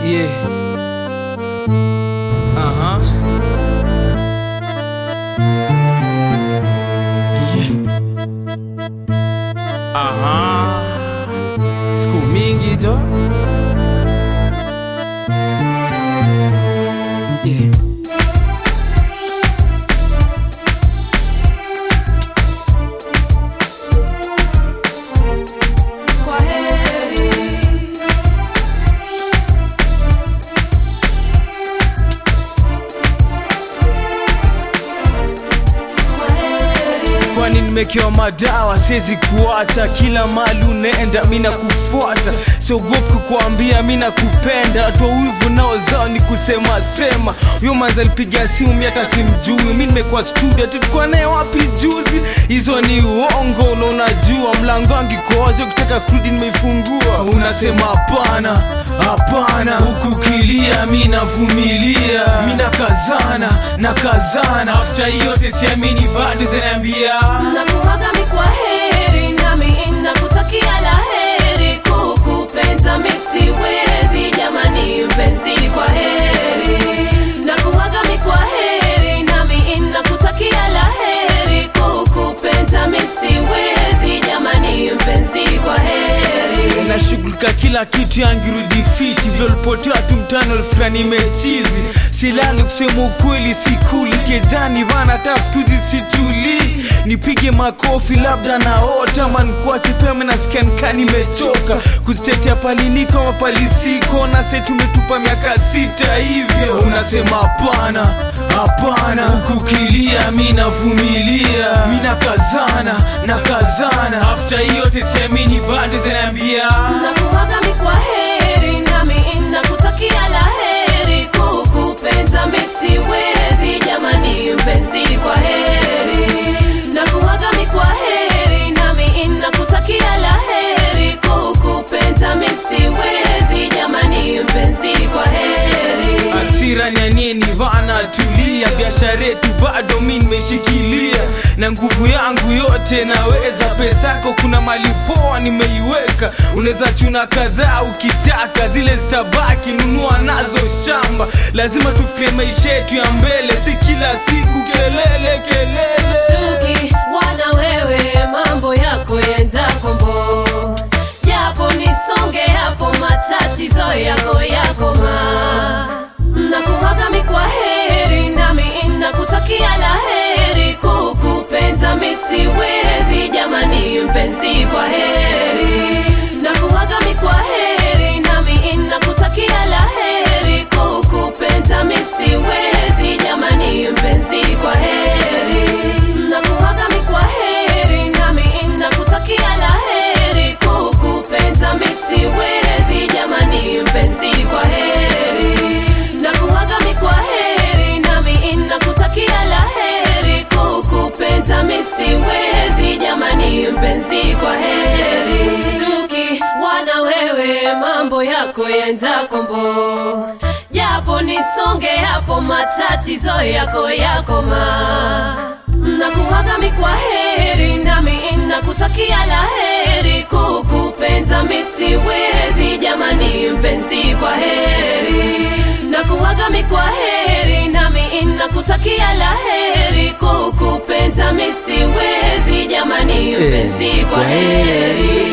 Yeah. Aha. Yeah. Aha. Siku mingi jo. Yeah. Kwa heri. Kwa heri. kwani nimekewa madawa siwezi kuacha kila mali unaenda mi nakufuata siogopi kukuambia mi nakupenda watu wa wivu nao zao ni kusema sema huyo manza alipiga simu mi hata simjui mi nimekuwa studio tulikuwa naye wapi juzi hizo ni uongo na unajua mlango wangu iko wazi ukitaka kurudi nimeifungua unasema hapana hapana huku kilia mi navumilia mi nakazana nakazana afta yote siamini bado zinaambia Nakuaga mi kwa heri nami nakutakia la heri kukupenda mi siwezi jamani mpenzi kwa heri Nakuaga mi kwa heri nami nakutakia la heri kukupenda mi siwezi jamani mpenzi kwa heri nashughulika kila kitu yangirudi fiti vyolipotea tu mtano fulani mechizi silali kusema ukweli sikuli kejani vana hata skuzi situli nipige makofi labda naota mankuache pema nasikia nikaa nimechoka kuzitetea paliniko mapalisiko na se tumetupa miaka sita hivyo unasema hapana hapana huku kilia mi navumilia mi nakazana nakazana afta yote siamini bado zinaambia Nakuaga mi kwa heri nami nakutakia la heri kukupenda mi siwezi jamani mpenzi kwa heri Nakuaga mi kwa heri nami nakutakia la heri kukupenda mi siwezi jamani mpenzi kwa heri hasira nyanieni vana tulia biashara yetu bado mi nimeshikilia na nguvu yangu yote naweza pesako kuna mali poa nimeiweka unaweza chuna kadhaa ukitaka zile zitabaki nunua nazo shamba lazima tufikirie maisha yetu ya mbele si kila siku kelele kelele Tuki wana wewe mambo yako yenda kombo japo nisonge hapo matatizo yako yakoma nakuaga mi kwa heri nami nakutakia la heri kukupenda mi siwezi jamani mpenzi kwa heri nakuaga mi kwa heri nami nakutakia la heri kukupenda mi siwezi jamani mpenzi kwa heri nakuaga mi kwa heri nami nakutakia la heri kukupenda mi siwezi jamani mpenzi kwa heri nakuaga mi kwa heri nami nakutakia la heri kukupenda mi siwezi jamani mpenzi kwa heri tuki wana wewe mambo yako yenda kombo japo nisonge hapo matatizo yako yakoma nakuaga mi kwa heri nami nakutakia la heri kukupenda mi siwezi jamani mpenzi kwa heri nakuaga mi kwa heri nami nakutakia la heri kukupenda mi siwezi jamani mpenzi kwa heri